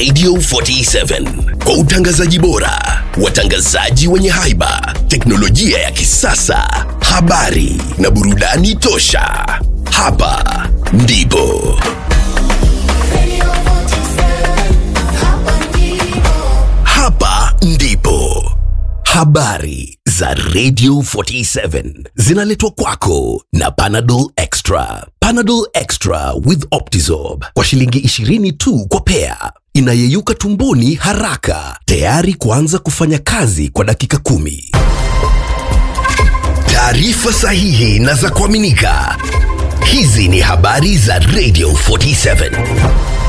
Radio 47 kwa utangazaji bora, watangazaji wenye haiba, teknolojia ya kisasa, habari na burudani tosha. Hapa ndipo hapa ndipo habari za Radio 47 zinaletwa kwako na Panadol Extra. Panadol Extra with Optizorb kwa shilingi 20 tu kwa pea, inayeyuka tumboni haraka, tayari kuanza kufanya kazi kwa dakika kumi. Taarifa sahihi na za kuaminika. Hizi ni habari za Radio 47.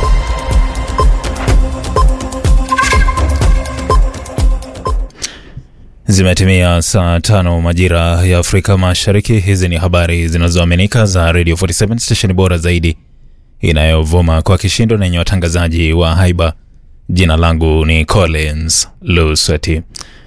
Zimetimia saa tano majira ya Afrika Mashariki. Hizi ni habari zinazoaminika za Radio 47 stesheni bora zaidi inayovuma kwa kishindo na yenye watangazaji wa haiba. Jina langu ni Collins Lusweti.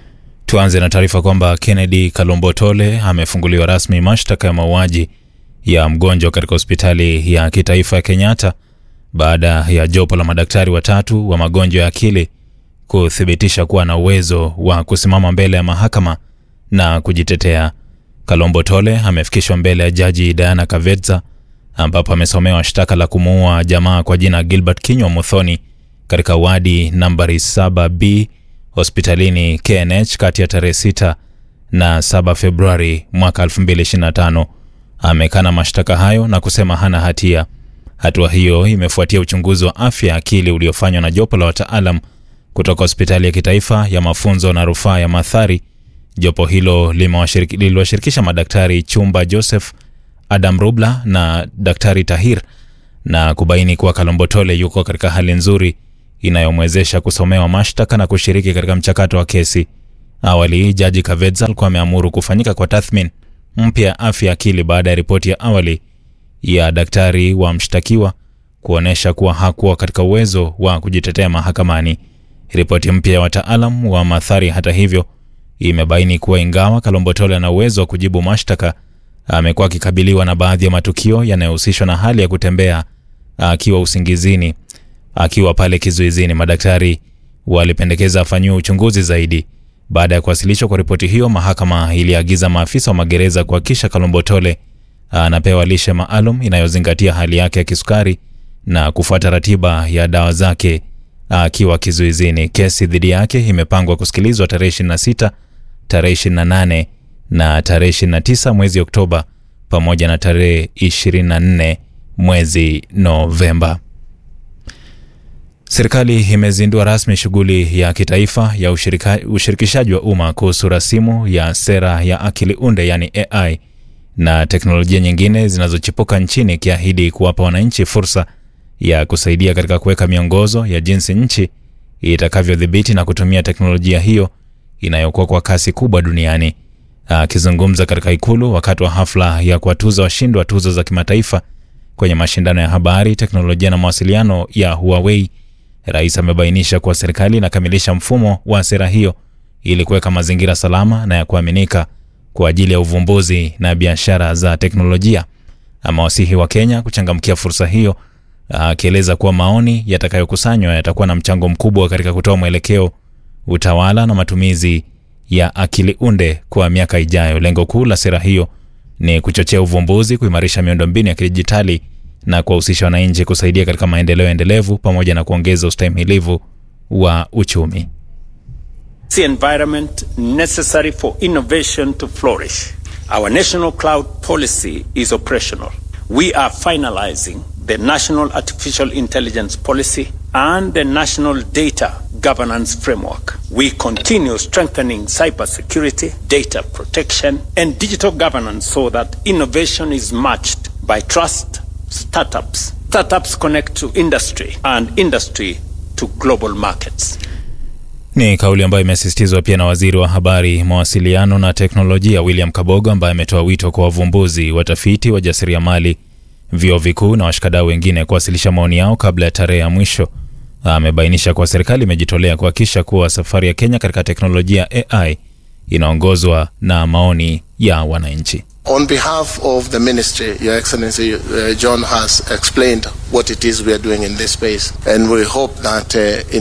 Tuanze na taarifa kwamba Kennedy Kalombotole amefunguliwa rasmi mashtaka ya mauaji ya mgonjwa katika hospitali ya kitaifa ya Kenyatta baada ya jopo la madaktari watatu wa magonjwa ya akili kuthibitisha kuwa na uwezo wa kusimama mbele ya mahakama na kujitetea. Kalombo Tole amefikishwa mbele ya jaji Diana Kavetza ambapo amesomewa shtaka la kumuua jamaa kwa jina Gilbert Kinywa Muthoni katika wadi nambari 7B hospitalini KNH kati ya tarehe 6 na 7 Februari mwaka 2025. Amekana mashtaka hayo na kusema hana hatia. Hatua hiyo imefuatia uchunguzi wa afya ya akili uliofanywa na jopo la wataalam kutoka hospitali ya kitaifa ya mafunzo na rufaa ya Mathari. Jopo hilo limewashiriki- liliwashirikisha madaktari Chumba Joseph, Adam Rubla na Daktari Tahir na kubaini kuwa Kalombotole yuko katika hali nzuri inayomwezesha kusomewa mashtaka na kushiriki katika mchakato wa kesi. Awali jaji Kavedza alikuwa ameamuru kufanyika kwa tathmini mpya ya afya ya akili baada ya ripoti ya awali ya daktari wa mshtakiwa kuonyesha kuwa hakuwa katika uwezo wa kujitetea mahakamani. Ripoti mpya ya wataalam wa Mathari, hata hivyo, imebaini kuwa ingawa Kalombotole ana uwezo wa kujibu mashtaka, amekuwa akikabiliwa na baadhi ya matukio yanayohusishwa na hali ya kutembea akiwa usingizini. Akiwa pale kizuizini, madaktari walipendekeza afanyiwe uchunguzi zaidi. Baada ya kuwasilishwa kwa ripoti hiyo, mahakama iliagiza maafisa wa magereza kuhakikisha Kalombotole anapewa lishe maalum inayozingatia hali yake ya kisukari na kufuata ratiba ya dawa zake akiwa kizuizini. Kesi dhidi yake imepangwa kusikilizwa tarehe 26, tarehe 28 na tarehe 29 mwezi Oktoba pamoja na tarehe 24 mwezi Novemba. Serikali imezindua rasmi shughuli ya kitaifa ya ushirika, ushirikishaji wa umma kuhusu rasimu ya sera ya akili unde yani AI na teknolojia nyingine zinazochipuka nchini ikiahidi kuwapa wananchi fursa ya kusaidia katika kuweka miongozo ya jinsi nchi itakavyodhibiti na kutumia teknolojia hiyo inayokuwa kwa kasi kubwa duniani. Akizungumza katika ikulu wakati wa hafla ya kuwatuza washindi wa tuzo za kimataifa kwenye mashindano ya habari, teknolojia na mawasiliano ya Huawei, rais amebainisha kuwa serikali inakamilisha mfumo wa sera hiyo ili kuweka mazingira salama na ya kuaminika kwa ajili ya uvumbuzi na biashara za teknolojia. Amewasihi wa Kenya kuchangamkia fursa hiyo akieleza kuwa maoni yatakayokusanywa yatakuwa na mchango mkubwa katika kutoa mwelekeo, utawala na matumizi ya akili unde kwa miaka ijayo. Lengo kuu la sera hiyo ni kuchochea uvumbuzi, kuimarisha miundombinu ya kidijitali na kuwahusisha wananchi kusaidia katika maendeleo endelevu pamoja na kuongeza ustahimilivu wa uchumi. the environment necessary for innovation to flourish. Our national cloud policy is operational. We are finalizing the National Artificial Intelligence Policy and the National Data Governance Framework. We continue strengthening cybersecurity, data protection, and digital governance so that innovation is matched by trust startups. Startups connect to industry and industry to global markets. Ni kauli ambayo imesisitizwa pia na waziri wa habari, mawasiliano na teknolojia William Kabogo, ambaye ametoa wito kwa wavumbuzi, watafiti, wajasiriamali, vyuo vikuu na washikadau wengine kuwasilisha maoni yao kabla ya tarehe ya mwisho. Amebainisha kuwa serikali imejitolea kuhakikisha kuwa safari ya Kenya katika teknolojia AI inaongozwa na maoni ya wananchi. On behalf of the ministry, Your Excellency, uh, John has explained what it is we are doing in this space, and we hope that uh, in